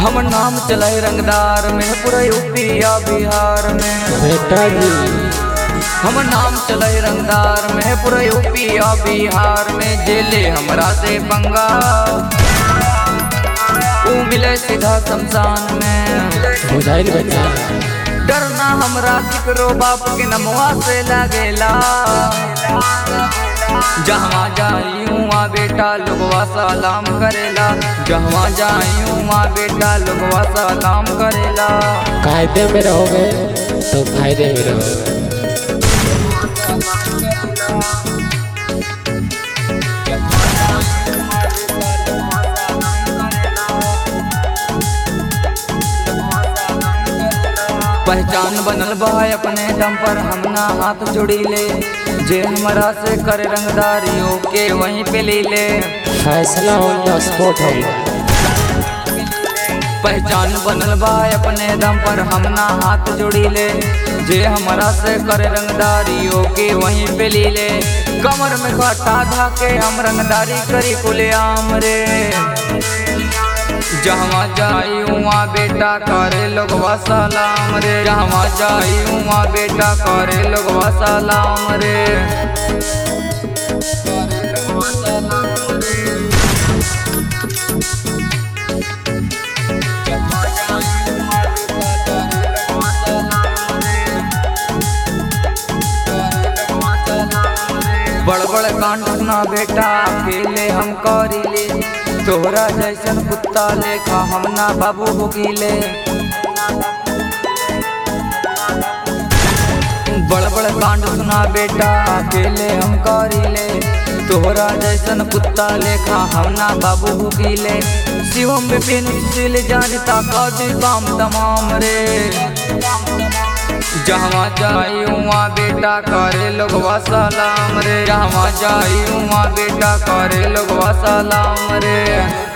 हम नाम चलाए रंगदार में पूरा यूपी या बिहार में बेटा जी हम नाम चलाए रंगदार में पूरा यूपी या बिहार में जेले हमरा से पंगा ऊ मिले सीधा शमशान में बुझाइल बच्चा डरना हमरा केकरो बाप के नमवा से लागेला जहाँ जाई उहाँ बेटा लोगवा सलाम करेला जहाँ जाई उहाँ बेटा लोगवा सलाम करेला कायदे में रहोगे तो फायदे में रहोगे पहचान बनल बा अपने दम पर हम ना हाथ जोड़ी ले जे हमरा से करे रंगदारियों के वहीं पे ले ले फैसला हो या स्पोर्ट हो पहचान बनल बा अपने दम पर हम ना हाथ जोड़ी ले जे हमरा से करे रंगदारियों के वहीं पे ले ले कमर में काटा धा के हम रंगदारी करी कुले आम रे जहाँ जाई उहाँ बेटा करे लोगवा सलाम रे जहाँ जाई उहाँ बेटा करे लोगवा सलाम रे बड़ बड़ कांड ना बेटा अकेले हम करीले तोहरा जैसन कुत्ता लेखा हम ना बाबू भुकीले बड़ बड़ कांड सुना बेटा अकेले हम करीले तोहरा जैसन कुत्ता लेखा हम ना बाबू भुकीले शिवम विपिन सुशील जानता कदी काम तमाम रे जहाँ जाई उहाँ बेटा करे लोगवा सलाम रे जहाँ जाई उहाँ बेटा करे लोगवा सलाम रे